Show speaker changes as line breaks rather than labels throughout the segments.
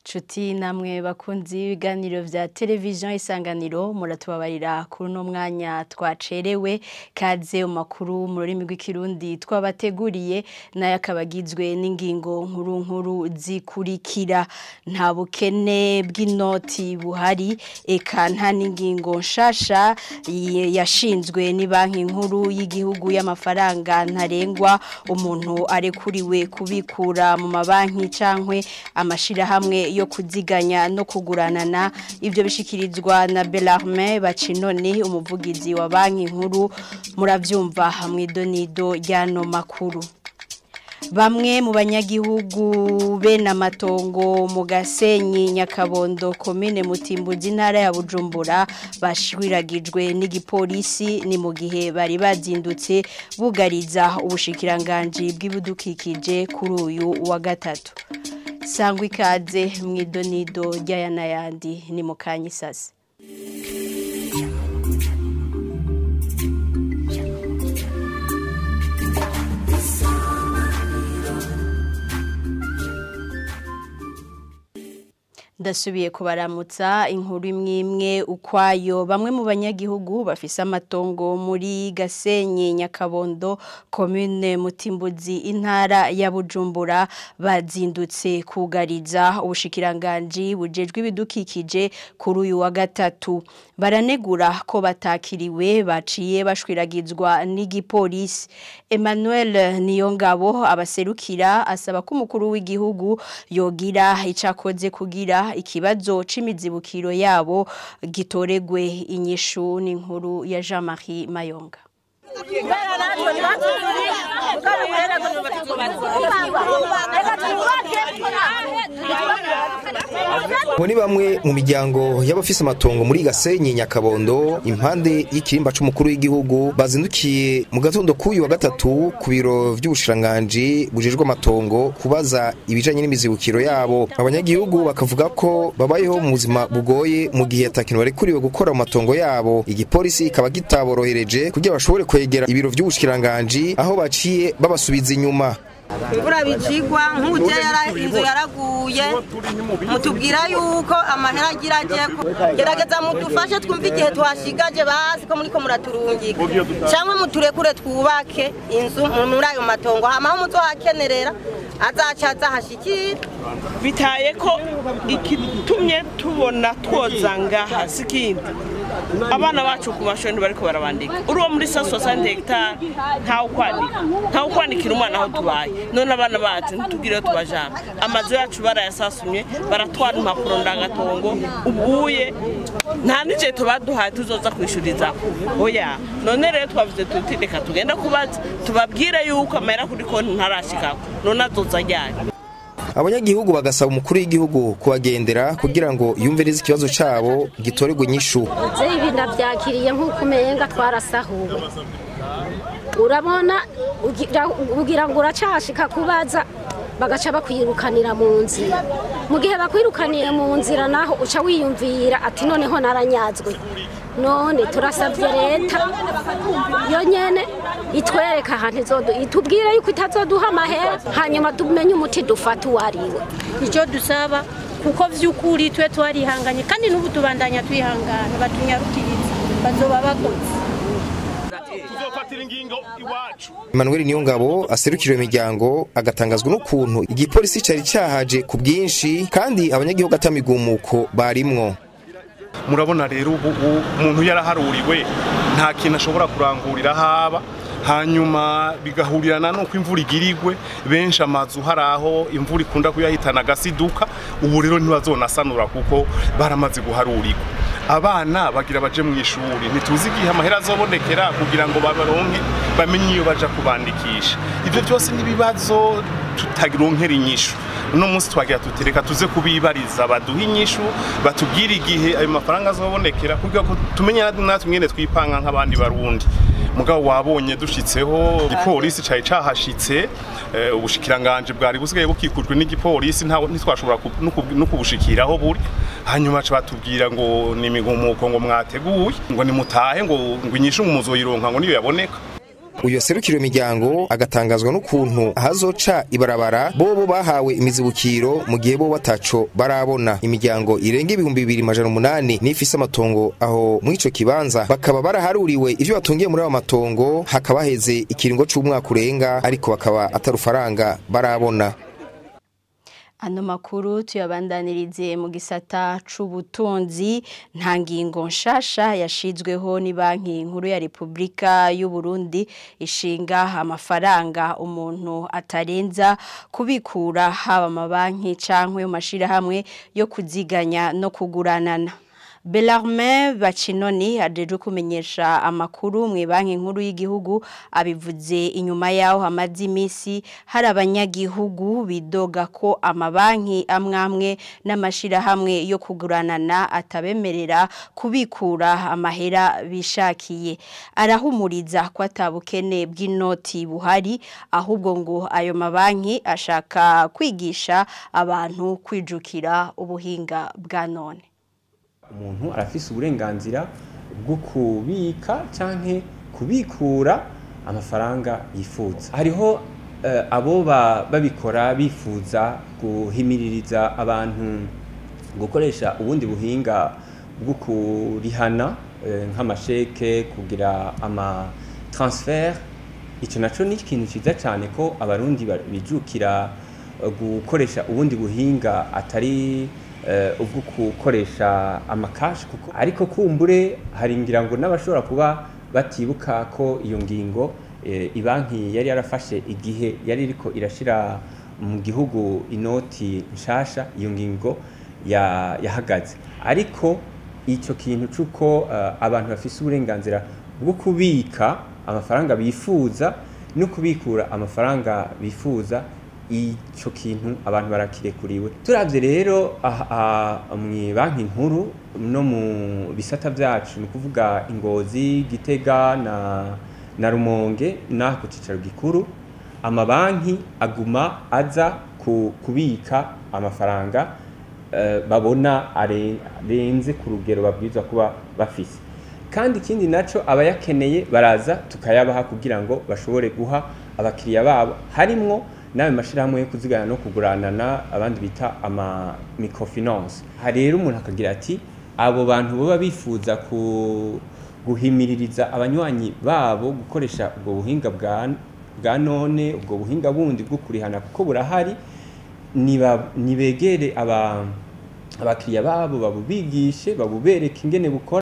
Nshuti namwe bakunzi ibiganiro vya televiziyo isanganiro muratubabarira kuri uno mwanya twacerewe kaze mu makuru mu rurimi rw'ikirundi twabateguriye nayo akaba agizwe n'ingingo nkuru nkuru zikurikira nta bukene bw'inoti buhari eka nta n'ingingo nshasha y- yashinzwe ni banki nkuru y'igihugu y'amafaranga ntarengwa umuntu arekuriwe kubikura mu mabanki cankwe amashirahamwe yo kuziganya no kuguranana ivyo bishikirizwa na Bellarme Bacinone umuvugizi wa banki nkuru muravyumva hamwe donido ryano makuru Bamwe mu banyagihugu bene amatongo mu Gasenyi Nyakabondo komine Mutimbuzi ntara ya Bujumbura bashwiragijwe n'igipolisi ni mu gihe bari bazindutse bugariza ubushikiranganje bw'ibudukikije kuri uyu wa gatatu sangwa ikaze mu idonido ry'aya n'ayandi ni mu kanyisasi ndasubiye kubaramutsa inkuru imwe imwe ukwayo bamwe mu banyagihugu bafise amatongo muri Gasenyi Nyakabondo commune Mutimbuzi intara ya Bujumbura bazindutse kugariza ubushikiranganje bujejwe ibidukikije kuri uyu wa gatatu baranegura ko batakiriwe baciye bashwiragizwa n'igipolisi Emmanuel Niyongabo abaserukira asaba ko umukuru w'igihugu yogira icakoze kugira ikibazo c'imizibukiro yabo gitoregwe inyishu n'inkuru ya Jean-Marie Mayonga
Abo ni bamwe mu miryango y'abafise amatongo muri Gasenyi Nyakabondo impande y'ikirimba c'umukuru w'igihugu bazindukiye mu gatondo k'uyu wa gatatu ku biro vy'ubushiranganji bujejwe amatongo kubaza ibijanye n'imizibukiro yabo abanyagihugu bakavuga ko babayeho mu buzima bugoye mu gihe atakintu barekuriwe gukora mu matongo yabo igipolisi kikaba kitaborohereje kugira bashobore kwegera ibiro vy'ubushiranganji aho baciye babasubiza inyuma
imvura bicigwa nk'uje inzu yaraguye mutubwira yuko amahera agira ajeko gerageza mudufashe twumve igihe twashigaje basi ko muriko muraturungika cyangwa muturekure twubake inzu muri ayo matongo hamaho muzohakenerera azaca azahashikira
bitaye ko igitumye tubona twoza ngaha si ikindi abana bacu ku mashuri bariko barabandika uri uwo muri sa sosante hegitari ntawukwandika ntawukwandikira umwana aho tubaye none abana bacu ntitubwire aho tubajana amazu yacu barayasasumye baratwara impapuro ndangatongo ubuye nta n'igihe tuba duhaye tuzoza kwishuriza oya none rero twavuze tuti reka tugende kubaza tubabwire yuko amahera kuri konti ntarashikako none azoza ajyanye
abanyagihugu bagasaba umukuru w'igihugu kubagendera kugira ngo yumve neza ikibazo cabo gitorerwe inyishu
Zeyi ibi ndabyakiriye nk'uko umenga twarasahuwe urabona ugira- ugira ngo uracashika kubaza bagaca bakwirukanira mu nzira mu gihe bakwirukaniye mu nzira naho uca wiyumvira ati noneho naranyazwe none turasabye leta yo nyene itwereka ahantu izodu itubwire yuko itazoduha amahera hanyuma tumenye umuti dufata uwo ariwe
icyo dusaba kuko by'ukuri twe twarihanganye kandi n'ubu tubandanya twihangana batunyarukiriza bazoba bakoze
tuzofatira ingingo iwacu
Emmanuel Niyongabo aserukira iyo miryango agatangazwa n'ukuntu igipolisi cari cahaje ku bwinshi kandi abanyagihugu atamigumuko barimwo
murabona rero ubu ubu umuntu yaraharuriwe nta kintu ashobora kurangurira haba hanyuma bigahurirana nuko imvura igirigwe benshi amazu hari aho imvura ikunda kuyahitana agasiduka ubu rero ntibazonasanura kuko baramaze guharurirwa abana bagira baje mu ishuri ntituzi igihe amahera azobonekera kugira ngo babaronke bamenye iyo baja kubandikisha ivyo byose n'ibibazo tutaronkera inyishu uno munsi twagira tuti reka tuze kubibariza baduhe inyishu batubwire igihe ayo mafaranga azobonekera kugira ngo tumenye natwe mwene twipanga nk'abandi barundi mugabo wabonye dushitseho igipolisi cari cahashitse eh, ubushikiranganje bwari busigaye bukikujwe n'igipolisi nta- ntitwashobora ku- no ku- no kubushikiraho buri hanyuma ca batubwira ngo ni imigumuko ngo mwateguye ngo nimutahe ngo ngo inyishu ngo muzoyironka ngo niyo yaboneka
uyu yaserukira iyo miryango agatangazwa n'ukuntu ahazoca ibarabara bobo bahawe imizibukiro mu gihe bo bataco barabona imiryango irenga ibihumbi bibiri majana umunani n'ifise amatongo aho muri ico kibanza bakaba baraharuriwe ivyo batungiye muri ayo matongo hakaba heze ikiringo c'umwaka urenga ariko bakaba atarufaranga barabona
Ano makuru tuyabandanirize mu gisata c'ubutunzi nta ngingo nshasha yashizweho ni banki nkuru ya Republika y'u Burundi ishinga amafaranga umuntu atarenza kubikura haba amabanki cankwe mu mashirahamwe yo kuziganya no kuguranana Belarme Bacinoni ajeje kumenyesha amakuru mu banki nkuru y'igihugu abivuze inyuma yaho hamaze imisi hari abanyagihugu bidoga ko amabanki amwamwe n'amashirahamwe yo kuguranana atabemerera kubikura amahera bishakiye arahumuriza ko atabukene bw'inoti buhari ahubwo ngo ayo mabanki ashaka kwigisha abantu kwijukira ubuhinga bwa none
umuntu arafise uburenganzira bwo kubika canke kubikura amafaranga yifuza hariho eh, abo ba- babikora bifuza guhimiririza abantu gukoresha ubundi buhinga bwo kurihana eh, nk'amasheke kugira ama transfer ico naco ni ikintu ciza cyane ko abarundi ba- bijukira eh, gukoresha ubundi buhinga atari eh, ubwo gukoresha amakashi kuko ariko kumbure hari ngira ngo n'abashobora kuba batibuka ko iyo ngingo eh, ibanki yari yarafashe igihe yari iriko irashira mu gihugu inoti nshasha iyo ngingo ya- yahagaze ariko icyo kintu cy'uko eh, abantu bafise uburenganzira bwo kubika amafaranga bifuza no kubikura amafaranga bifuza icyo kintu abantu barakirekuriwe turabye rero aha- aha mu banki nkuru no mu bisata byacu ni ukuvuga ingozi gitega na na rumonge n'aha ku cyicaro gikuru amabanki aguma aza ku- kubika amafaranga eh, babona are- arenze ku rugero babwirizwa kuba bafise kandi ikindi naco abayakeneye baraza tukayabaha kugira ngo bashobore guha abakiriya babo harimwo n'ayo mashirahamwe yo kuzigana no kuguranana abandi bita ama microfinance hari rero umuntu akagira ati abo bantu baba bifuza ku guhimiririza abanywanyi babo gukoresha ubwo buhinga bwa bwa none ubwo buhinga bundi bwo kurihana kuko burahari niba- nibegere aba abakiriya babo babubigishe babubereke ingene bukora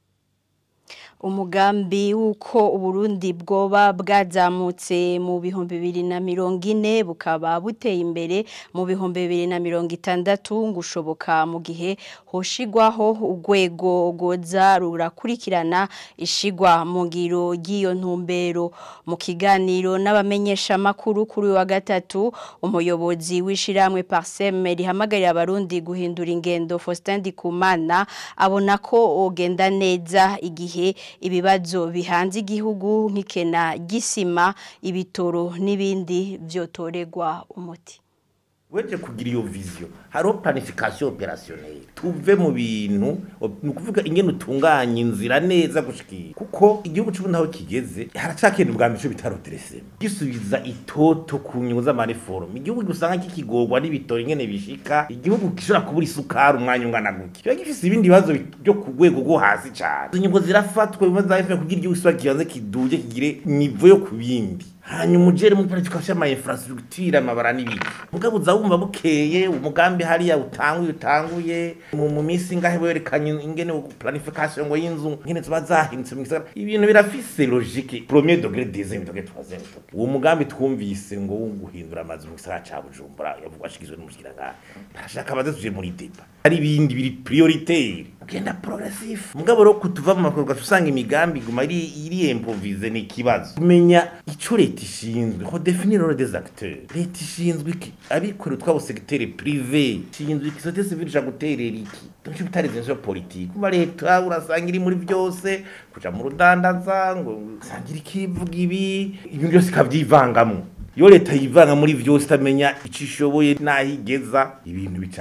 umugambi w'uko uburundi bwoba bwazamutse mu bihumbi bibiri na mirongo ine bukaba buteye imbere mu bihumbi bibiri na mirongo itandatu ngo ushoboka mu gihe hoshigwaho urwego rwoza rurakurikirana ishigwa mu ngiro ry'iyo ntumbero mu kiganiro n'abamenyeshamakuru kuri uyu wa gatatu umuyobozi w'ishiramwe parseme rihamagarira abarundi guhindura ingendo Faustin Ndikumana abona ko ogenda neza igihe ibibazo bihanze igihugu nk'ikena gisima ibitoro n'ibindi byotorerwa umuti
weje kugira iyo vision hariho planification opérationnelle tuve mu bintu ni ukuvuga ingene utunganya inzira neza gushikira kuko igihugu c'ubu naho kigeze haracakenda ubwa mico bitaroderese gisubiza itoto ku nyungu z'amaniforume igihugu usanga kikigorwa n'ibitoro ingene bishika igihugu gishobora kubura isukari umwanya ungana gutya kiba gifise ibindi bibazo byo ku rwego rwo hasi cane izo nyungu zirafatwa biba zafe kugira igihugu kiba kibanze kiduje kigire nivo yo ku bindi hanyuma ujere muri planification ama infrastructure amabara n'ibiki mugabo uza wumva bukeye umugambi hariya utanguye utanguye mu mu minsi ngahe werekanye ingene planification ngo y'inzu ingene ziba zahindutse mu gisagara ibintu birafise logique premier degré deuxième degré troisième degré uwo mugambi twumvise ngo wo guhindura amazu mu gisagara ca Bujumbura yavugwa ashikizwe n'umushikiranganje barashaka baze tuje muri débat hari ibindi biri prioritaire ugenda progressif mugabo rero kutuva mu makorwa usanga imigambi iguma iri iri improvise ni ikibazo kumenya ico leta ishinzwe ko définir role des acteurs leta ishinzwe iki abikorera utwabo secteur privé ishinzwe iki société civile ija guterera iki donc bitari izo politique kuba leta urasanga iri muri byose kuja mu rudandaza ngo sangira ikivuga ibi ibintu byose ikavyivangamwo iyo leta yivanga muri vyose itamenya ico ishoboye n'aho igeza ibintu bica bipfa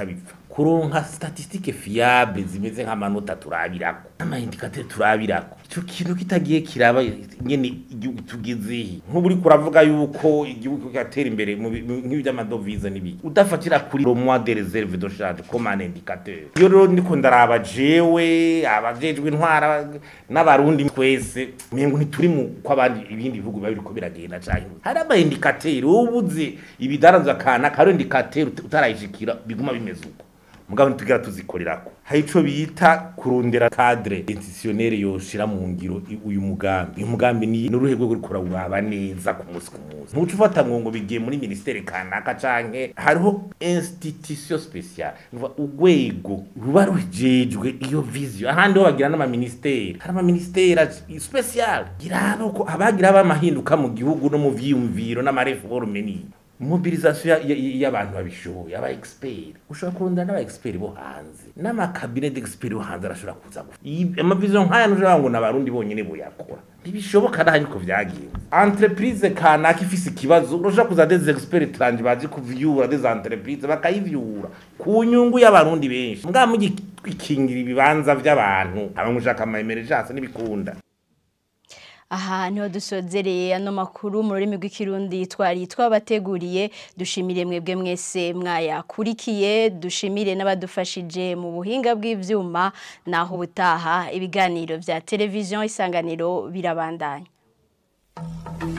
kuronka statistique fiable zimeze nk'amanota turabirako n'amaindikateur turabirako ico kintu kitagiye kiraba nyene igihugu tugezehe nk'ubu uriko uravuga yuko igihugu kigatera imbere mu bi- mu- nk'ivy'amadovize n'ibiki udafatira kuri le mois de réserve de charge comme un indicateur iyo rero ndiko ndaraba jewe abajejwe intwara n'abarundi twese mengo ntituri mu kw'abandi ibindi bihugu biba biriko biragenda canke hari ama indicateur ubuze ibidaranzwa kana karo indicateur ut- utarayishikira biguma bimeze uko mugabo ntitugira tuzikorerako hari ico bita kurondera cadre institutionnel yoshira mu ngiro i- uyu mugambi uyu mugambi ni n'uruhe rwego ruriko rurawuraba neza ku munsi ku munsi ntuca ufata ngo ngo bigiye muri ministere kanaka canke hariho institution speciale nuva urwego ruba rujejwe iyo vision ahandi ho bagira n'amaministeri hari amaministeri special girabo ko abagira bamahinduka mu gihugu no mu vyiyumviro n'amareforme ni mobilisation ya- ya- y'abantu babishoboye aba expert ushobora kurondera n'aba expert bo hanze n'amakabine d'expert bo hanze arashobora kuza gu- iyi- amavision nk'aya ntushobora ngo n'abarundi bonyene boyakora ntibishoboka naho niko vyagenze entreprise kanaka ifise ikibazo urashobora kuza des experts tranje bazi kuvyura des entreprises bakayivyura ku nyungu y'abarundi benshi mbwa mugikingira ibibanza vy'abantu aba mushaka ama emergence n'ibikunda
aha niho dusozereye ano makuru mu rurimi rw'ikirundi twari twabateguriye dushimire mwebwe mwese mwayakurikiye dushimire n'abadufashije mu buhinga bw'ivyuma naho ubutaha ibiganiro vya televiziyo isanganiro birabandanya